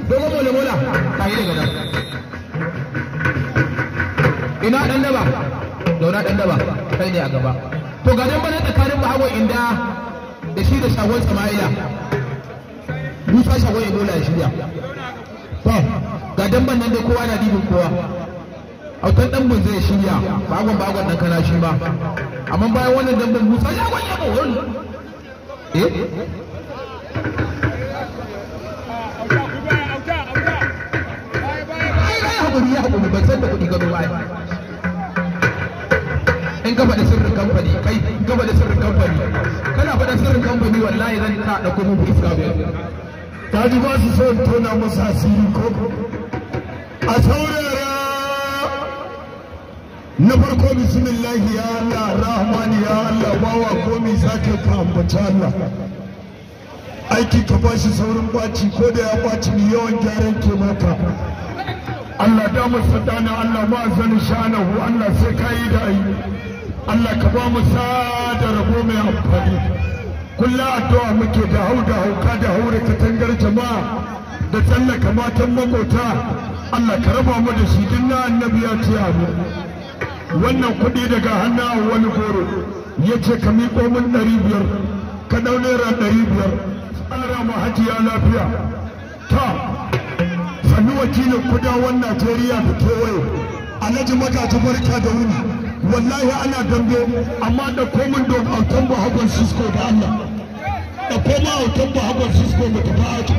dogo mola mola ta yi daga nan ina dan daba zauna dan daba kai ne a gaba to ga dan bana tsakanin bahagon inda da shi da shagon sama'ila musa shagon ebola ya shirya to ga dan ban nan dai kowa na dibin kowa autan dan bun zai shirya bagon bagon dan kana shi ba amma bayan wannan dan ban musa shagon ya bawon eh hakuri ya hakuri ban san da kuɗi gado ba in ka faɗi sirrin kamfani kai in ka faɗi sirrin kamfani kana faɗa sirrin kamfani wallahi zan ta ɗauko muku iska bai ta ji ba su so in tona masa asiri ko a saurara na farko bismillahi ya Allah rahmani ya Allah bawa komi sake ka ambaci Allah aiki ka bashi saurin baci ko da ya baci ni yawan gyaran ke maka Allah da mu sadana Allah ma zan shanahu Allah sai ka yi da ai Allah ka ba mu da rabo mai amfani kullum addu'a muke da hau da hauka da haure katangar jama'a da tsallaka matan makota Allah ka raba mu da shi dinna annabi ya ce amu wannan kuɗi daga hannun wani goro ya ce ka miƙo min ɗari biyar ka ɗau naira ɗari biyar tsara ma hajiya lafiya ta sannu wakilin kudawan Najeriya da kewaye alhaji magaji barka da wuni wallahi ana dambe amma da komin don autan bahagon Cisco da Allah da koma autan bahagon Cisco mu tafi aiki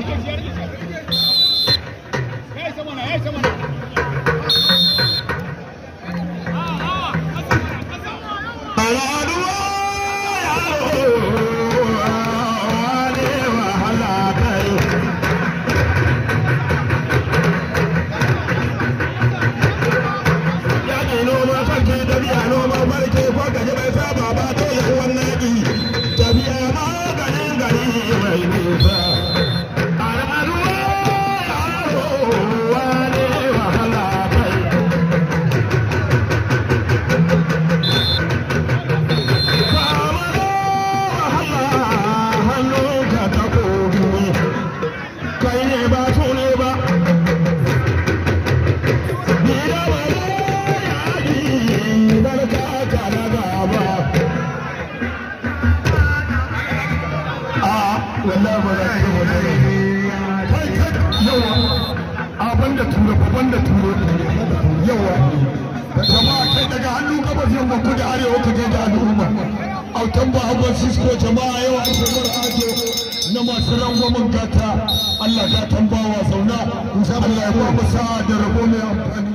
autan ba hagon sisko jama'a yau a shemar ajo na masu rangwamin gata Allah gatan bawa zauna Allah ya ba mu sa'a da rabo mai amfani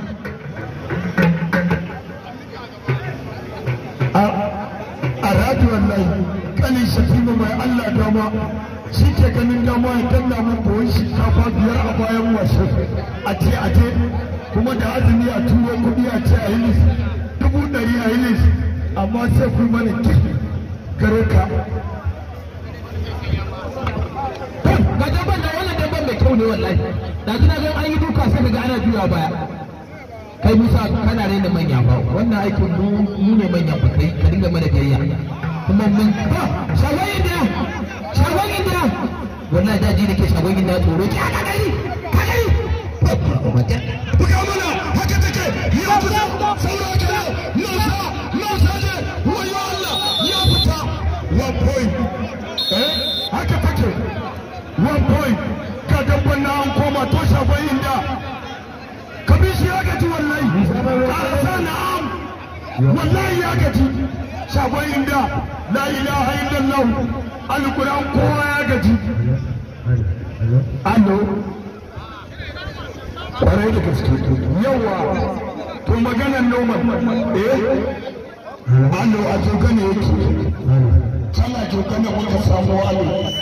a radi wallahi kanin shatima mai Allah dama shi ke ganin dama ya danna mun buhun shinkafa biyar a bayan washe a ce a ce kuma da azumi a turo kuɗi a ce a yi dubu ɗari a yi amma sai ku mana kifi gare ka. Ga dabban da wannan dabban mai kyau ne wallahi. Da kina ga an yi duka sai daga ana juya baya. Kai Musa kana ne da manya ba wannan aikin mu ne manya ba kai ka dinga mana gayya. Kuma mun ba shagon indiya shagon indiya wallahi daji nake shagon indiya tsoro ki aka gani ka gani. Buga mana haka take ya fita saura gida Musa Musa ne wayo Allah ya fita one point eh haka take one point ka dabban na an koma to shagon inda kabishi ya gaji wallahi ka na'am wallahi ya gaji shagon inda la ilaha illallah alquran kowa ya gaji allo kwarai da gaske yawa to maganar noman eh allo a jogana yake tana jogana muka samu allo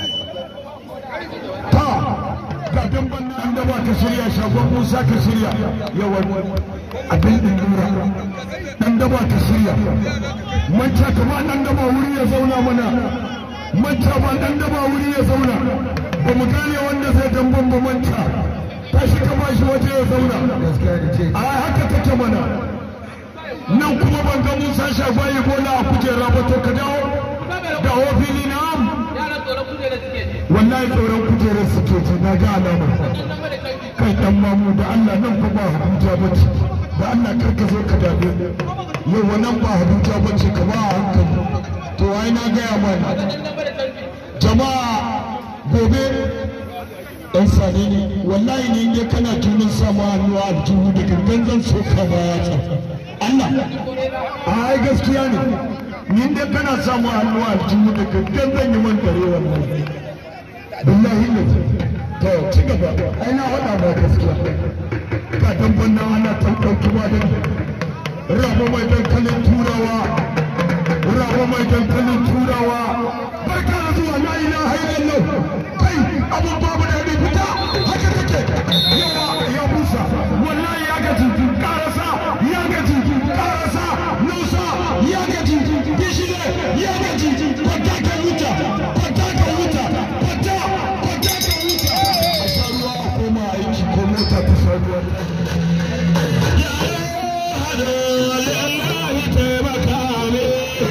ta ga damban nan da ba ka shirya shagon musa ka shirya yawan abin din lura dan da ba ka shirya manta kama dan da ba wuri ya zauna mana manta ba dan da ba wuri ya zauna ba mu gane wanda zai damban ba manta tashi ka ba shi waje ya zauna a haka take mana nan kuma ban ga Musa Shagwaye bola a kujera ba to ka dawo dawo fili na am Yaran tsoron kujera suke ji. wallahi tsoron kujerar suke ji na ga alama Wannan da kai kai dan mamu da Allah nan fa ba Abuja bace da Allah kar ka zo ka dame yau wannan ba Abuja bace ka ba hankali to ai na gaya mana jama'a gobe dan sane ne wallahi ne ne kana tunin sama hannu a aljihu da gangan zan so ka ba ya tsa Allah ai gaskiya ne ni dai kana samu hannu a aljihu da gangan zan yi man dare wallahi billahi ne to ci gaba ai na faɗa ba gaskiya ka dan banna ana tantauki ba da rabo mai dankalin turawa rabo mai dankalin turawa barka da zuwa la ilaha illallah kai abun babu da fita haka take yawa ya busa wallahi ya gaji karasa ya gaji karasa nusa ya gaji bishire ya gaji kwata ka wuta kwata ka wuta kwata kwata ka wuta a sha ruwa a koma aiki ko mota ta sha ruwa ya hado lillahi taimaka ne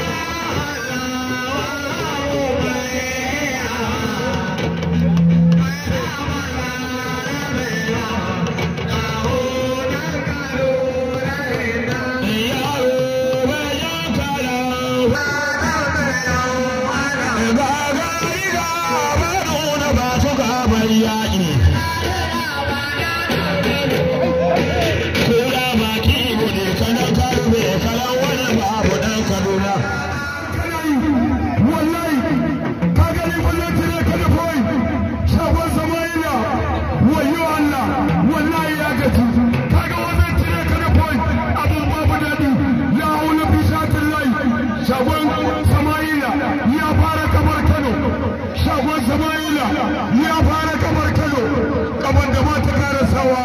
shagon sama'ila ya fara kamar kano shagon sama'ila ya fara kamar kano kamar da ba ta karasawa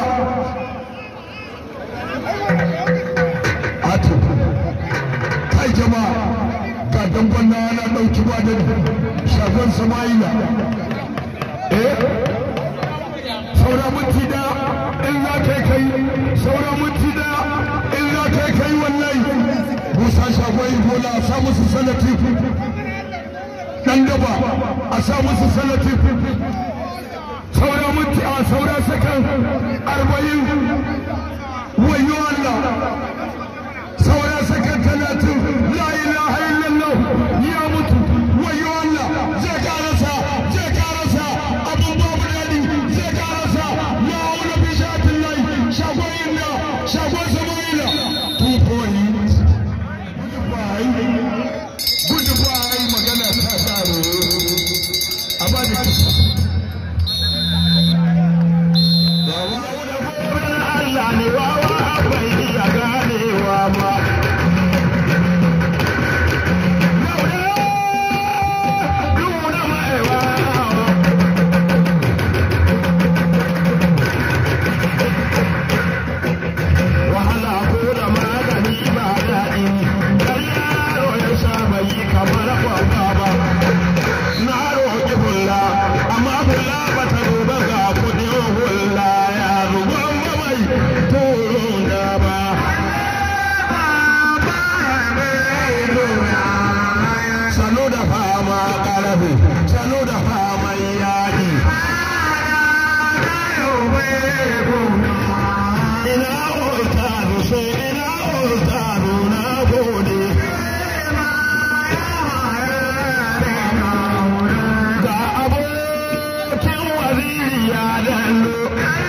ato kai jama'a ga dangon na ana ɗauki ba da shagon sama'ila eh saura minti da in za kai kai saura minti da in za kai kai wallahi musa shagwai bola a sa musu salati dan daba a sa musu salati saura minti a saura sakan arba'in wayo Allah saura sakan talatin la ilaha illallah ya mutu wayo Allah zai karasa zai karasa abun babu dadi zai karasa la wala bi shatin lai shagwai inda shagwai samaila two points goodbye magana ta tsaro a ba da kisa Allah ne wawa bai iya ganewa ba wahala ko da magani ba daɗi dan yaro ya sha bai yi kamar kwakwa ba na roƙi hulla amma hulla ba ta duba ga kuɗin hulla ya zuba mai turun da ba sanu da fama ƙarfi sanu da faman yaƙi ina ustazu sai ina ustazu na gode ga abokin waziri ya dallo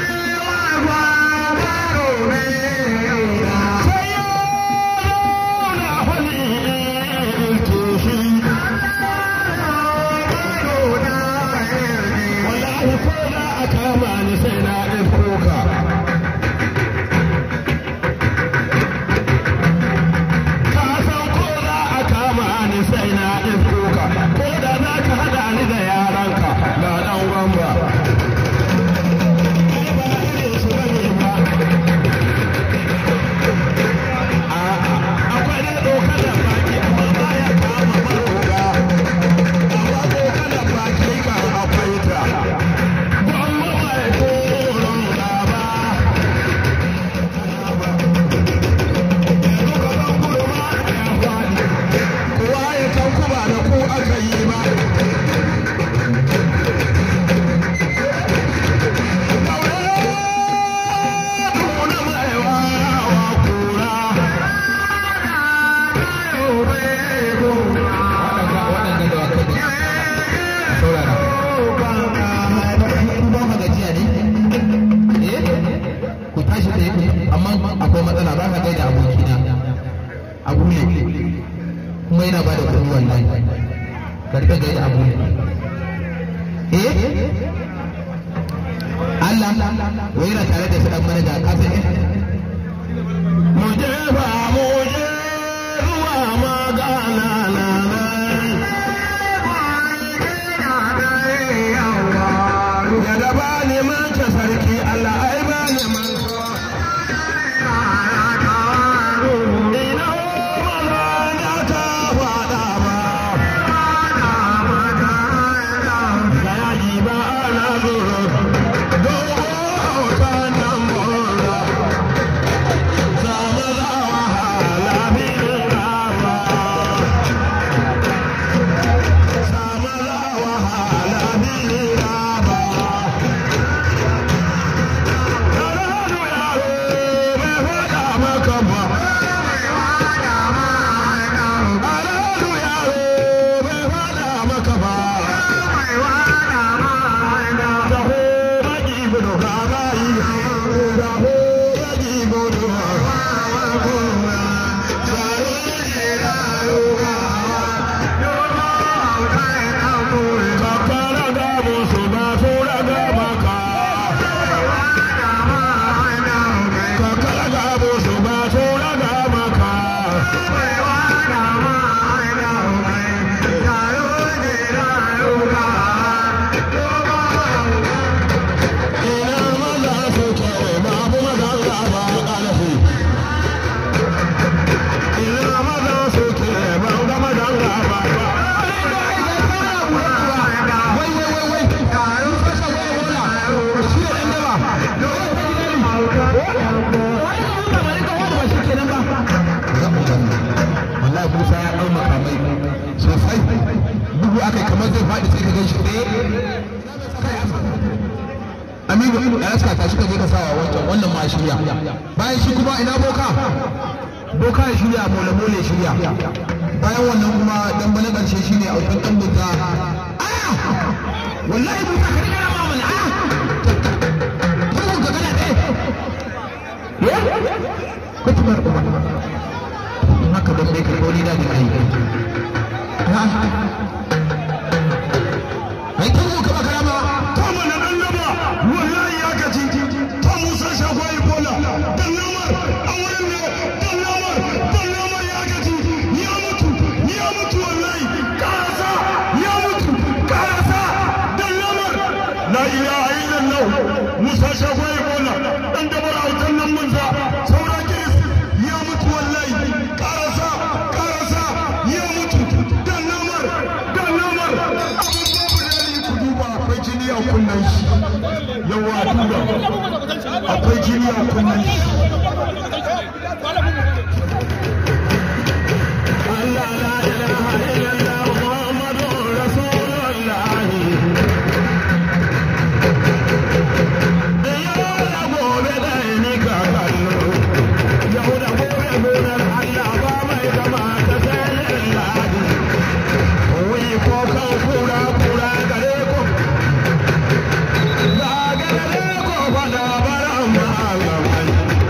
sai ya zauna hali ilke shi wallahi ko za a kama ni sai na ɗauko ka ka san ko za a kama ni sai na ɗauko ka ko da za ka haɗa ni da yaranka na ɗan gwamba Ai, ba irin su bane ba. A'a, akwai ne ɗaukar da baki amma ba ya kama maroga amma ɗaukar da baki kan akwai ta gwamma mai koron gaba wallahi karfe ga yi abu eh Allah wai yana tare da su dan manaja ka san eh mu je ba mu je ruwa magana na ya da ba ne manta sarki Allah ai ba ne manta ina maza na ta faɗa ba sayaki ba ana zuru dogo hauta nan mora zama za wahala bin rawa sama za wahala bin rawa Karanu yaro bai faɗa maka ba Karanu yaro bai faɗa maka ba Raho baki gudu rabayi Raho baki gudu Kakara ga musu ba su raga maka Kakara ga musu ba su raga maka Ina maza suke babu magana ba ƙarfi Ina maza suke babu magana ba wai wai wai wai taron fasa wai wala shi da dan daba wallahi Musa ya dau makamai sosai bugu akai kamar zai faɗi sai ka gan shi tsaye Aminu da raska ta shi ka je ka sawa wancan wannan ma shirya bayan shi kuma ina boka boka ya shirya mola mola ya shirya bayan wannan kuma dan bana karshe shine autan dan buta wallahi buta ka riga ma mana a bugun ka kana ɗaya ko tumar uba in haka ban bai karɓo ni da ni ai ai kan ka ba karama ta mana dan daba wallahi ya gaji ta musa shagwai bola dan namar a wurin ne dan namar dan namar ya gaji ya mutu ya mutu wallahi karasa ya mutu karasa dan namar la ilaha illallah musa shagwai bola dan dabar autan nan munza saura kiris ya mutu wallahi karasa karasa ya mutu dan namar dan namar abun babu dali ku duba akwai jini a kunnen shi yawa duba akwai jini a kunnen shi Allah la ilaha illallah Muhammadur Rasulullah Yau da gobe da ni ka kallo Yau da gobe gonar Allah ba mai zama ta sai ladi Wai ko kan kura kura gare ko Zagare ko fada baran malamai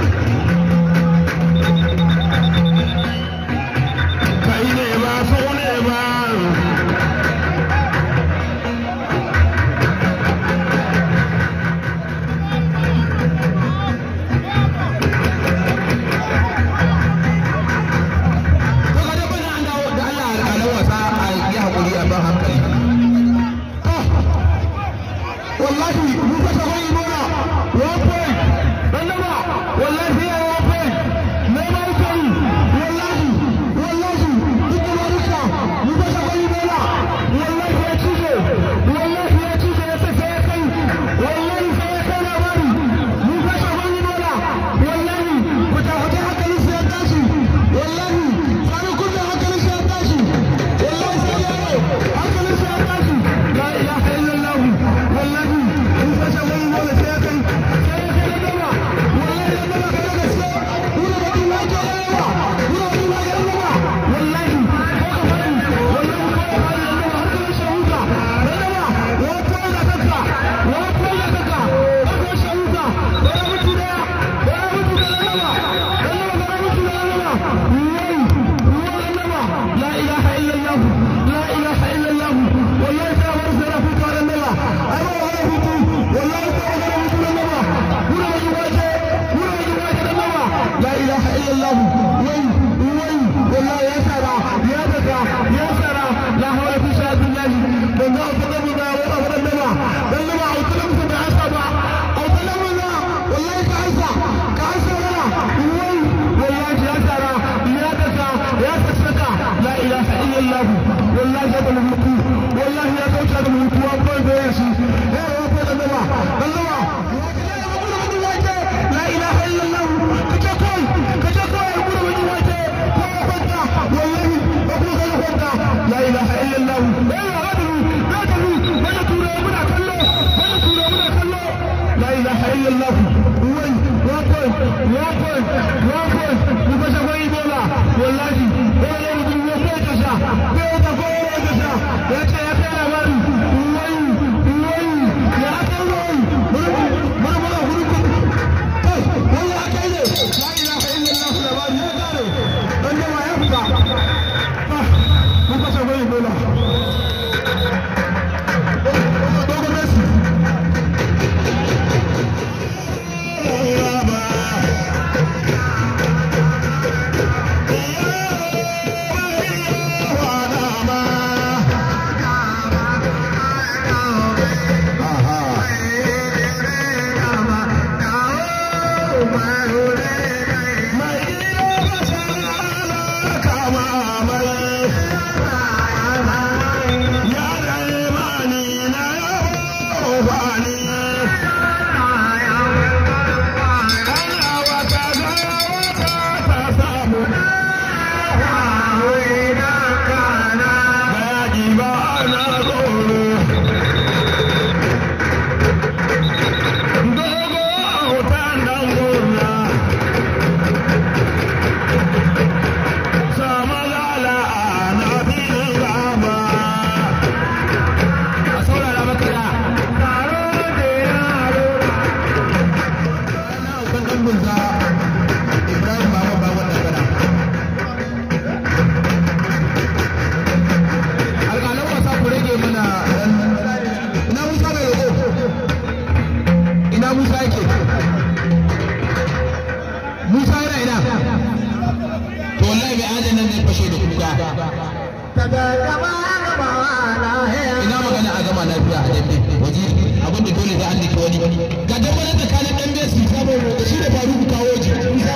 illallah wai wakon wakon wakon ku ga shagon ibola wallahi wani mutum ya kai ta sha kai ta ko ya ta sha ya ce ya kai labari wai wai ya kai wai mura mura huru ku kai wai ya kai ne la ilaha illallah labari ya kare dan da ya fita ku ga shagon ibola Dogo Messi ina magana a gama lafiya a dambe waje abin da dole da an dake wani ga dambe na tsakanin dan besi sabon roƙo shi da faru kawo ji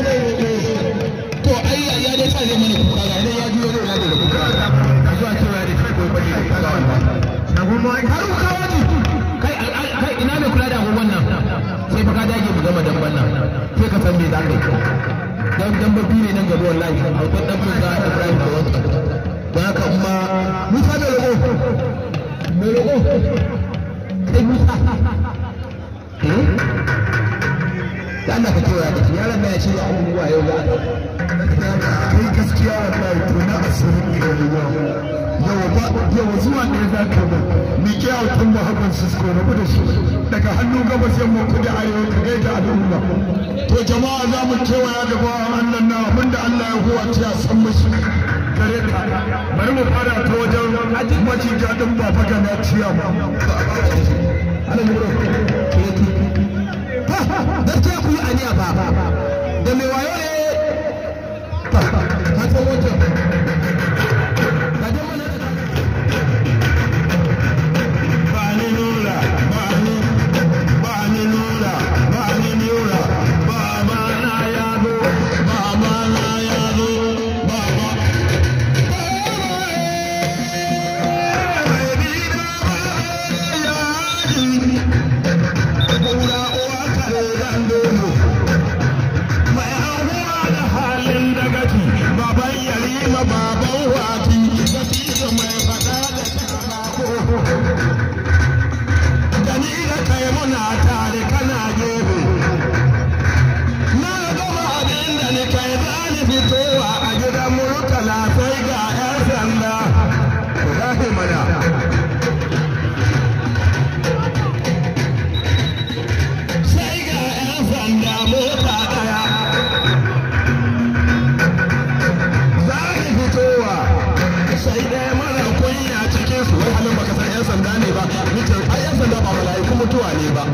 to ai ya dai sa zai mana kuka ga idan ya juyo zai lade da kuka a zuwa cewa da shi ko bane kuka ga wannan har ku kawo ji kai kai ina ne kula da agogon nan sai fa ka dage mu gama damban nan sai ka san me za ka yi dan damba biyu ne nan gaba wallahi akwai dan fuka Ibrahim da wanka da haka kuma Musa da roƙo mai roƙo kai Musa da Allah ka kewa ka yaran na ya ce ya abubuwa yau ga kai gaskiya wallahi to na asirin ne yawa ba yawa zuwa ne za ka ba mi ke autun ba hakan sisko rabu da shi daga hannu gabas yamma kudi arewa ka gaida al'umma to jama'a za mu kewaya da bawan Allah na abinda Allah ya huwa ta san mashi gare ka bari mu fara ta wajen macija din ba faga na ciya ba ana muro gaskiya ku yi aniya ba da mai wayo ne ka san wancan ka je mana da ba ni nura ba ni ba ni nura ba ni nura ba ma na ya zo ba ma na ya zo ba ma Kura uwa kare dan dono mai ahuwa da halin dagaci baban yarima baban wati gaskiya mai fada da shaka da ni da kai muna tare kana gebe na gama abin da ni kai za ni fitowa a gidan murtala sai ga 'yan sanda ku zafi mana sai ga 'yan sanda mota daya za ni fitowa sai dai mara kunya cikin su wai halin baka san 'yan sanda ne ba mutum ai 'yan sanda ba mala'iku mutuwa ne ba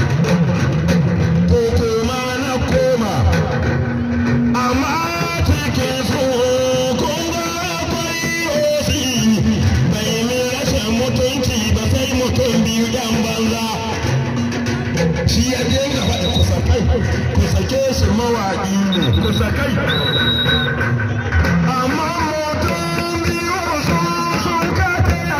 to koma na koma amma cikin su kun ga akwai osi bai min rashin mutunci ba sai mutum biyu 'yan banza shi ya je ga faɗa kusa kai ku sake shi mawaƙi ne kusa kai amma mutum biyu sun sun kataya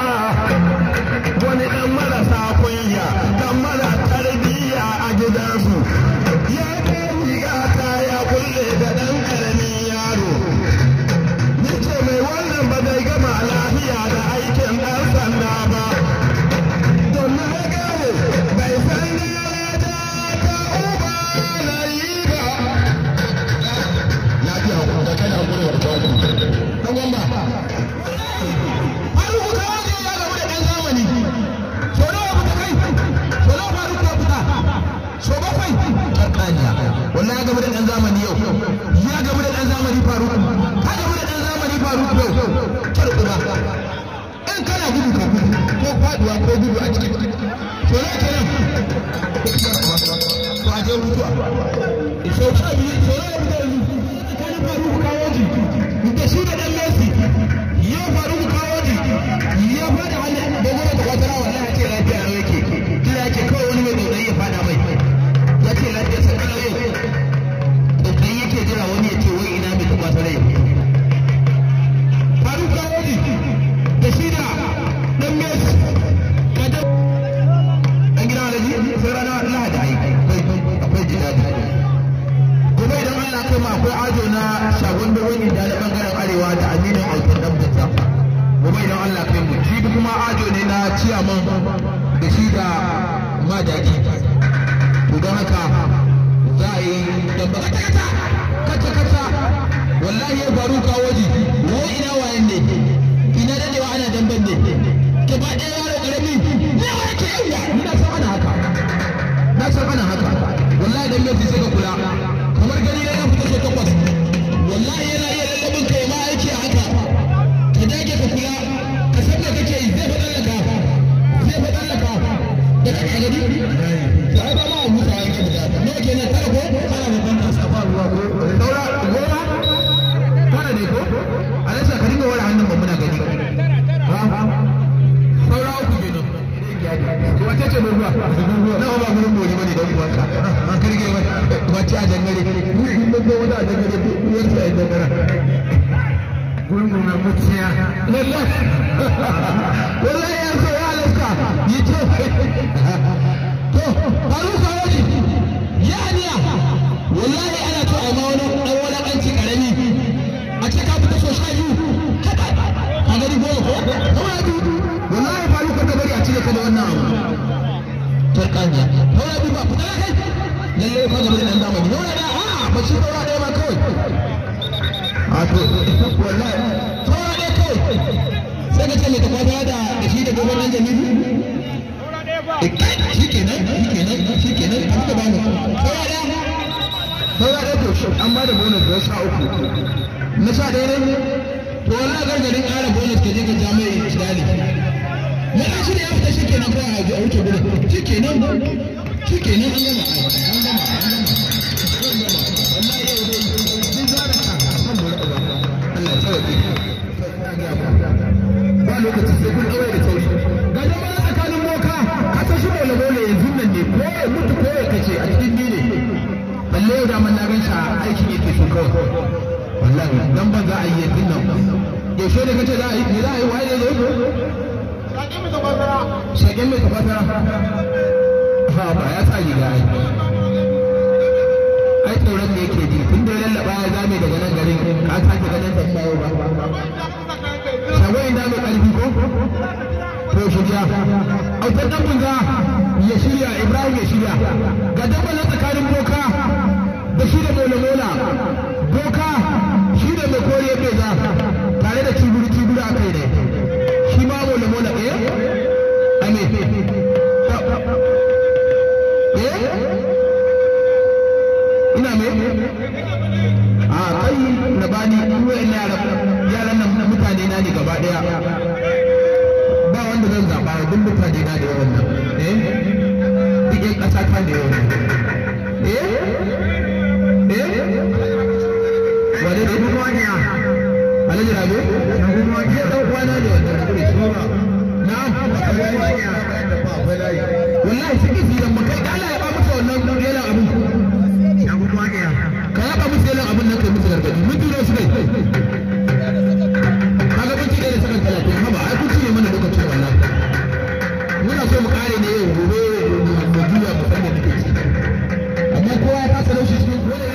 wani ɗan marasa kunya ɗan mara tarbiyya a gidansu ya ke riga ta ya kulle da ɗan ƙaramin yaro Nice mai wannan ba zai gama lafiya da aikin ɗan sanda ba don na gane bai san saniya wallahi ya gaba da dan zamani yau ya gaba da dan zamani faru ka gaba da dan zamani faru yau kar uba in kana gudu ka gudu ko faduwa ko gudu a cikin to ne kenan to a je mutuwa so sha biyu so ne da mutuwa tsakanin faru kawo ji da shi da dan Messi ya faru kawo ji ya fada hannun da goma ta kwatara wallahi ce lafiya lau yake kira yake kawai wani mai tsautsayi ya fada mai ya ce lafiya sa kalau yau tsautsayi yake jira wani ya ce wai ina mai ta kwatara yau faru kawo ji da shi da dan Messi ka da dan gida alaji sai rana lahadi ai akwai jidadi gobe idan Allah kai ma akwai ajo na shagon da wani da na bangaren arewa da aminu autar dabbata gobe idan Allah kai mu jibi kuma ajo ne na ciyaman da shi da madadi to don haka za a yi dabba kata kata kata kata wallahi ya faru kawo ji wai ina wayan ne ina dadewa ana damban ne gaba ɗaya yaro ƙarami ne wa yake yawa ina san ana haka na san ana haka wallahi dan yau sai ka kula kamar gani ya fita so takwas wallahi yana iya lallabin ka ma aiki a haka ka dage ka kula ka san me kake yi zai faɗa laka zai faɗa laka da ka gani to ai ba ma a musa yake da nawa kenan tara ko tara da ban kasa ba ruwa ko daura goma tara ne ko alasa ka dinga wara hannun ba muna gani ha saura uku kenan wace ce ruwa na ba gurin bori bane dan uwanka an karge ba wace a dangare ni in mun ga wata a dangare ko uwar sa a dangare gurin na mutiya wallahi wallahi ya so ya alaka yi ce to halu sawaji ya niya wallahi ana to a ma wani dan wani kanci karami a ce ka fita so sha biyu haka a gari goma ko kawai biyu wallahi faru ka bari a cire ka da wannan abu turkaniya kawai bi ba ku tara kai lalle ka gaba da dan zamani yau da a ba shi daura ɗaya ba kawai a to wallahi daura ɗaya kawai sai ka ce mai takwata da da shi da gobe nan jami'i shi kenan shi kenan shi kenan an ka bamu daura ɗaya daura ɗaya to shi an ba da bonus da sha uku na sha ɗaya ne to wallahi gargarin ƙara bonus ka je ka ja mai shidali Mana shi ne ya fita shi kenan kawai a wuce gurin. Shi kenan shi kenan an gama an gama an gama. Wallahi yau dai sun zara ka kan mu raba. Allah ya tsawaye. Ba lokaci sai kun daure da sauri. Ga jama'a tsakanin boka ka san shi bole bole yanzu nan ne ko ya mutu ko ya kace a cikin ni ne. Balle yau da man na gan shi aikin yake so kawai. Wallahi dan ban za a yi yanzu nan. Yaushe ne kace za a yi me za a yi waye ne zo? shagen mai tafata ha ba ya sa riga ai ai tsoron da yake ji tun da ya lallaba ya zame daga nan garin ka sake ganin sa bayo ba shagon da mai karfi ko to shirya autar dan bunza ya shirya ibrahim ya shirya ga dabba na tsakanin boka da shi da mola mola boka shi da mai kore beza tare da cibiri cibiri a kai ne shi ma mola mola eh ame eh ina me a kai na bani ruwa ina yaran nan mutane na ne gaba daya ba wanda zan zaba duk mutane na da yawan nan eh duk yan kasa ta da yawan eh eh wani ne duk wani ya alhaji rabe duk wani ya dan kwana ne wannan da shi na'am wallahi suke filan mu kai Allah ya ba musu wannan yana abu ka yaba musu yana abun nan kai musu gargadi mun tura su kai kaga mun ci da sakan talatin haba ai kun cinye mana lokacin wallahi muna so mu kare ne yau gobe mu juya mu san da nake ci amma kowa ya kasa laushi cikin wani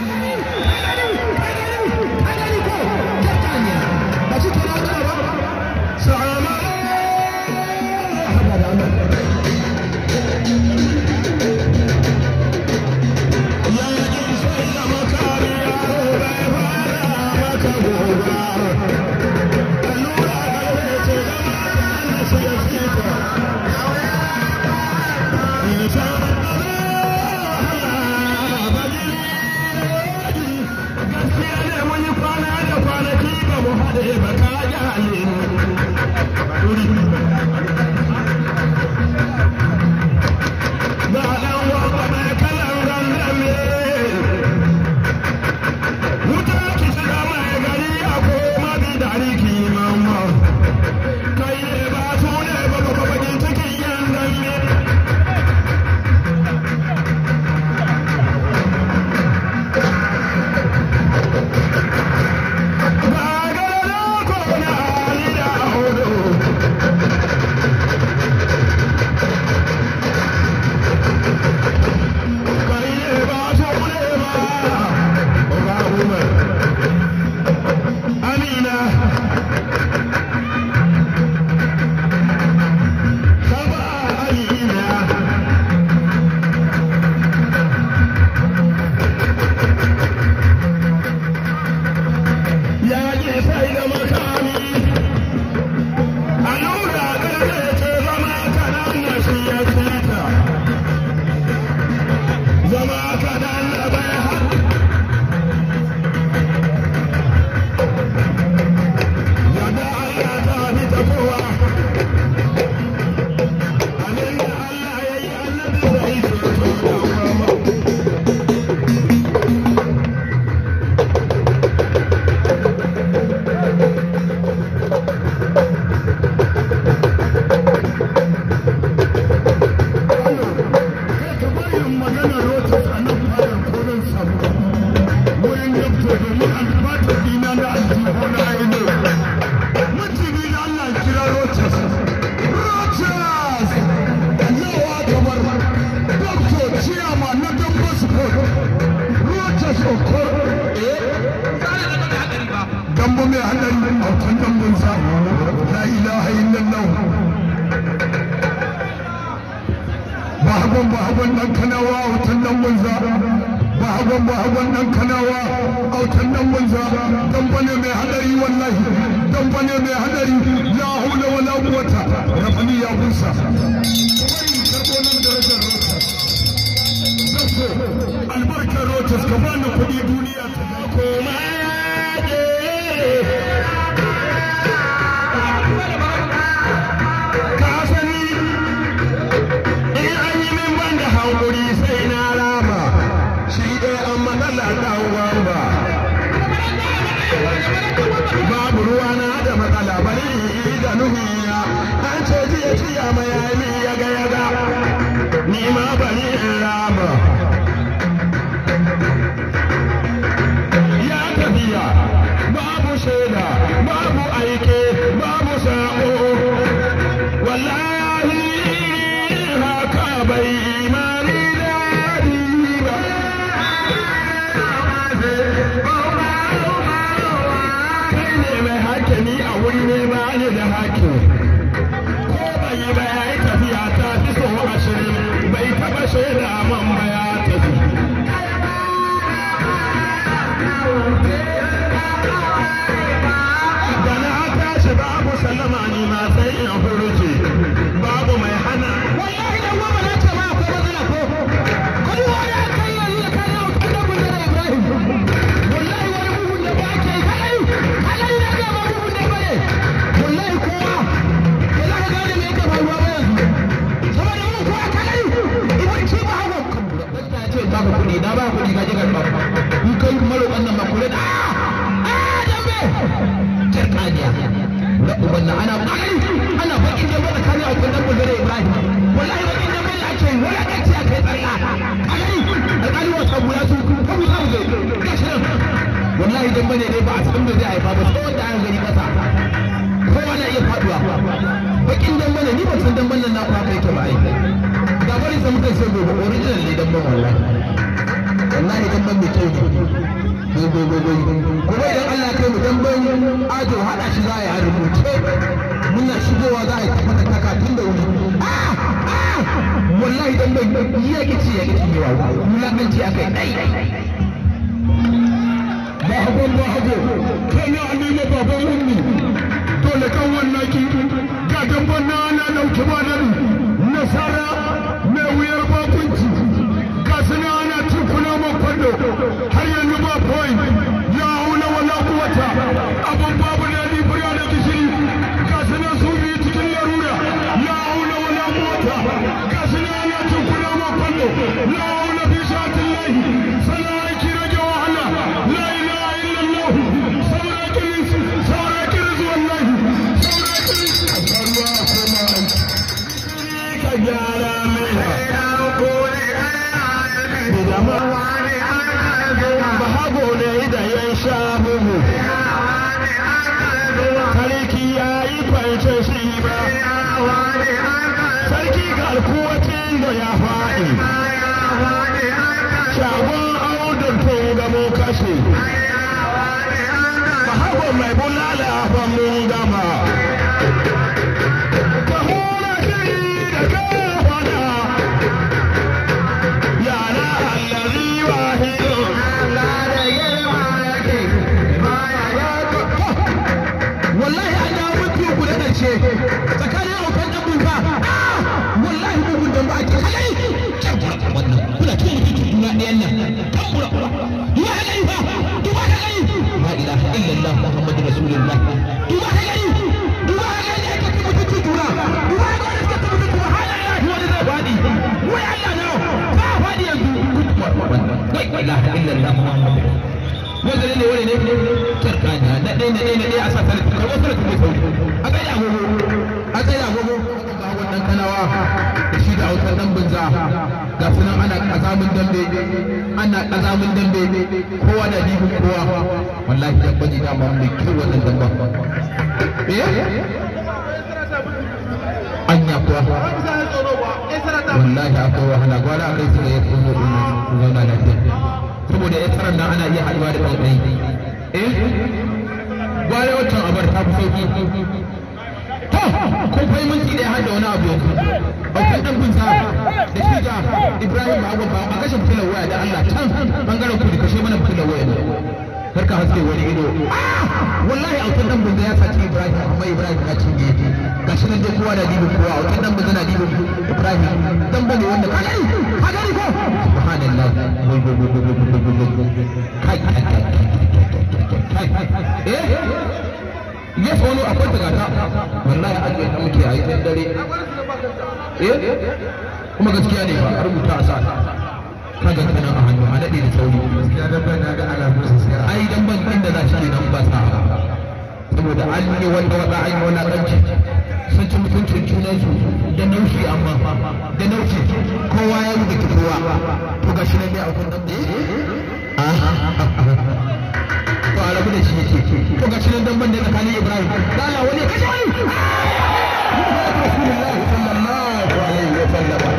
ba shi ke na ba sa'ama magana rotas a nan fadar koren samu wurin yabto domin alfatar dina na aljihu na aino mutumi da Allah kira rotas rotas yawa kamar dokto ciyama na dabba sport rotas okor dambo mai hadari a kan dambon sa la ilaha illallah bahagon bahagon dan kanawa a wutan dan banza bahagon bahagon dan kanawa a wutan dan banza dan bane mai hadari wallahi dan bane mai hadari la haula wala quwata rafani ya busa albarkar rotas ka bani kuɗi duniya ta koma ka sani in an yi min ban da hankuri sai na rama shi dai an matsala ɗan wamba babu ruwa na da matsala bari da nuhiya an ce jiya jiya mai yami yaga yaga ni ma bari in rama ya tafiya babu shaida babu aike babu sa'o wallahi haka bai imani daɗi ba kai ne mai hakimi a wuri ne ba ni da hakim ko bai yi ba ya yi tafiya ta fi so ashirin bai taɓa shaida man ba ya tafi da na tashi babu sallama ni ma sai in furuce babu mai hana wallahi dan goma na ce ma akwai matsala ko wani wani a kai yanzu da kai yau tun da mun da Ibrahim wallahi wani bugun da ba ke kai kai na ga ba bugun da bane wallahi kowa ba za ka gane me yake faruwa ba yanzu saboda mun kowa kai idan ci ba hawo kan dan ta ce ba ka kudi na ba kudi ka je ka ba in kai maro wannan ba kula da a dambe jarkaniya da ubanna ana kai ana bakin da bada kare a kun dan da Ibrahim wallahi bakin da bada ake wala da ce ake tsalla kai alƙali wa sabu ya su ko mu samu zai gashi nan wallahi dan bane dai ba a san da zai haifa ba sai wanda an gani kasa kowa na iya faduwa bakin dan bane ni ban san dan bane na ku haka yake ba ai da bari sai muka ce gobe original ne dan ban wallahi wallahi dan ban mai kyau ne gogogogo kuma idan Allah kai mu dan ban ajo hada shi za a yi a rubuce muna shigowa za a yi mata taka tun da wuri wallahi dan ban ya kici ya kici yawa mulakanci akai dai bahagon bahago kai na alile baban ummi dole kan wannan ki ga damban na ana dauke ba da nasara mai wuyar bakunci ga suna ana tukuna man kwallo har yanzu ba point ya haula wala kuwata abun babu na libya da gishiri ga suna su biyu cikin larura ya haula wala kuwata ga suna ana tukuna man kwallo ya haula fi shatin lahi sana aiki rage wahala la ilaha illallah saura kiris saura kiris wallahi saura kiris ruwa koma ka gyara mai bahago ne da yan sha bugu sarki ya yi kwance shi ba sarki garkuwacin da ya faɗi shagon audun tun gamo kashe bahago mai bulala ba mun gama ka hura shiri da kafana yara allazi wahidun wallahi an dawo mafi uku da ƙarshe tsakanin aukan ɗan bunza wallahi bugun dan ba ake halai kyan kura wannan kuna cikin mutuncin juna ɗayan nan kan kura kura duba ka gani fa duba ka gani la ilaha illallah muhammadu rasulullah duba ka gani duba ka gani ake cikin mutuncin juna duba ka gani suka cikin mutuncin juna hana ya wani zai faɗi wai Allah na ba faɗi yanzu wai la ilaha illallah muhammadu wanda ne wani ne kirkanya na ɗaya na ɗaya na ɗaya a sa tare karɓar tare kuma sauri a kai da agogo a kai da agogo ga wannan kanawa da shi shi da autar dan bunza ga sunan ana kazamin dambe ana kazamin dambe kowa da dibin kowa wallahi dan baji da ma mai kyau wannan damba eh anya kuwa wallahi akwai wahala gwara akai su da ya tsoro din su zauna lafiya saboda ya tsaron nan ana iya haɗuwa da ɗanɗai eh gwara wancan abar ta fi sauki to kun fai minti ɗaya har da wani abu yanzu akwai ɗan gunsa da shi ga ibrahim abu ba a kashe fitilar waya da allah can bangaren kudu kashe mana fitilar waya ne kar ka haske wani ido wallahi akwai ɗan gunsa ya saci ibrahim amma ibrahim ya cinye gashi nan dai kowa da dibin kowa akwai ɗan gunsa na dibin ibrahim dan bane wanda ka gani ka gani ko subhanallah kai kai kai eh ya wani akwai tagata wallahi a ce muke a yi ɗan dare eh kuma gaskiya ne ba a rubuta a sa ka ga kanan a hannu a daɗe da sauri gaskiya dan ban na ga alamun sa sai ai dan ban inda za shi nan ba sa saboda an yi wanda wata an yi wani ɗanci sun ci mutuncin junansu da naushi amma da naushi kowa ya yi da kowa to ga shi nan dai akwai ɗan to a rabu da shi yake to ga shi nan dan ban da tsakanin Ibrahim da Allah wani kashe wani Rasulullahi sallallahu alaihi wa sallam